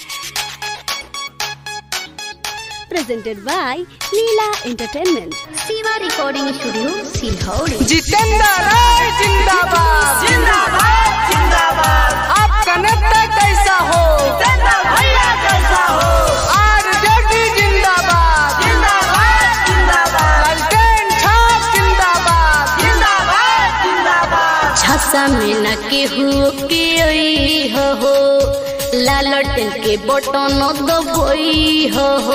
presented by Leela Entertainment. Siva Recording Studio, Silhauri. Jitendra राय जिंदाबाद जिंदाबाद जिंदाबाद आपका नेता कैसा हो भैया कैसा हो आरजेडी जिंदाबाद जिंदाबाद जिंदाबाद लालटेन छाप जिंदाबाद जिंदाबाद जिंदाबाद छासा में न केहू के ओई हो हो लालटेन के बटन दबोई हो हो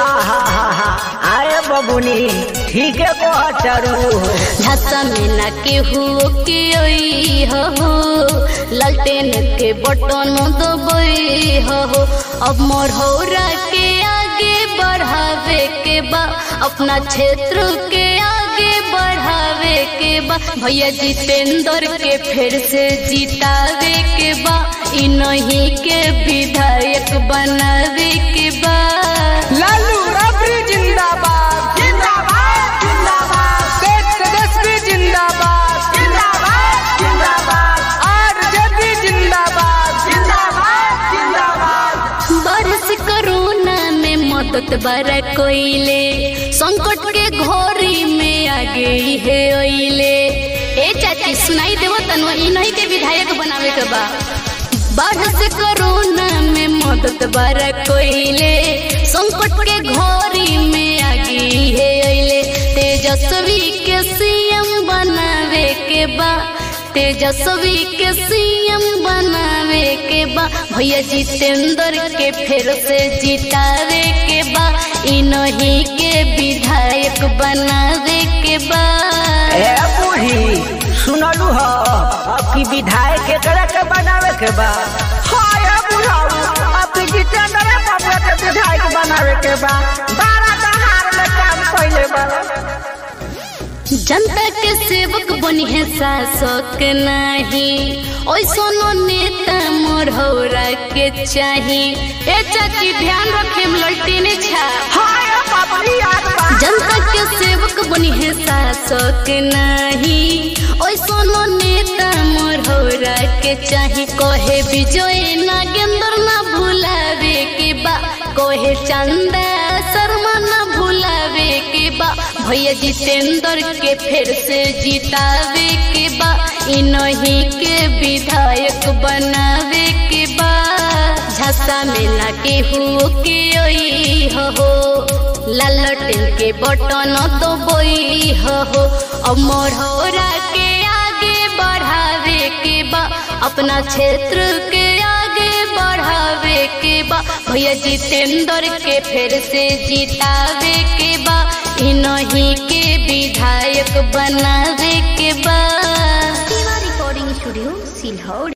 आए बबुनी ठीक है बहुत चरू छासा में न केहू के ओई हो हो लालटेन के बटन दबोई हो हो अब मोरहौरा के आगे बढ़ावे के बा अपना क्षेत्र के आगे बढ़ावे के बा भैया जितेंद्र के फिर से जितावे के बा इ नहीं के विधायक बनावे के बा लालू राबड़ी जिंदाबाद जिंदाबाद जिंदाबाद तेज तेजस्वी जिंदाबाद जिंदाबाद जिंदाबाद आरजेडी जिंदाबाद जिंदाबाद जिंदाबाद बरस कोरोना में मदद बड़ा कोइले संकट के घोरी में आ गई है ओइले ए चाची सुनाई देवो तनु इ नहीं के विधायक बनावे के बा बरस कोरोना में मदद बड़ा कोइले संकट के घोरी में आ गई है ओइले तेजस्वी के सीएम बनावे के बा तेजस्वी के सीएम बनावे के बा भैया जितेंद्र के फिर से जितावे के बा इ नहीं के विधायक बनावे के बा ए बूढ़ी सुनलू हो अब की विधायक के करे के बनावे के बा हाय बुढ़ाऊ अब की जितेंद्र बाबू के विधायक बनावे के बा बारह दहार में काम पहले बा जनता के सेवक बनी है शासक नहीं ओइसनो नेता मोरहौरा के चाही ए चाची ध्यान रखे ललटेने छा हाय बाबरी याद बा जनता के सेवक बनी है शासक नहीं ओइसनो नेता मोरहौरा के चाही कहे विजय नागेंद्र ना भुलावे के बा कहे चंदा शर्मा ना भुलावे के बा भैया जितेंद्र के फिर से जितावे के बा इ नहीं के विधायक बनावे के बा झसा में ना केहू के ओई हो हो लालटेन के बटन तो बोई हो हो अब मोरहौरा के आगे बढ़ावे के बा अपना क्षेत्र के आगे बढ़ावे के बा भैया जितेंद्र के फिर से जितावे के बा इ नहीं के विधायक बनावे के बा Siva Recording Studio, Silhauri.